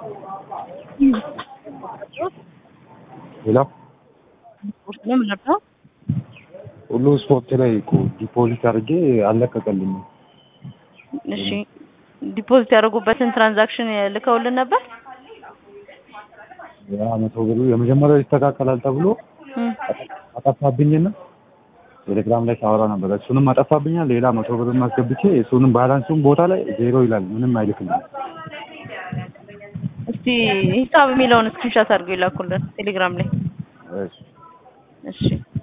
ሌላ ስፖርት ነው የምንረዳው። ሁሉ ስፖርት ላይ እኮ ዲፖዚት አድርጌ አልለቀቀልኝም። እሺ ዲፖዚት ያደረጉበትን ትራንዛክሽን ልከውልን ነበር። ያ መቶ ብሩ የመጀመሪያው ይስተካከላል ተብሎ እም፣ አጠፋብኝና ቴሌግራም ላይ ሳወራ ነበር። እሱንም አጠፋብኛል። ሌላ መቶ ብርም አስገብቼ እሱንም ባላንሱም ቦታ ላይ ዜሮ ይላል። ምንም አይልክልኝም። እስቲ ሂሳብ የሚለውን ስክሪንሻት አድርገው ይላኩልን ቴሌግራም ላይ። እሺ እሺ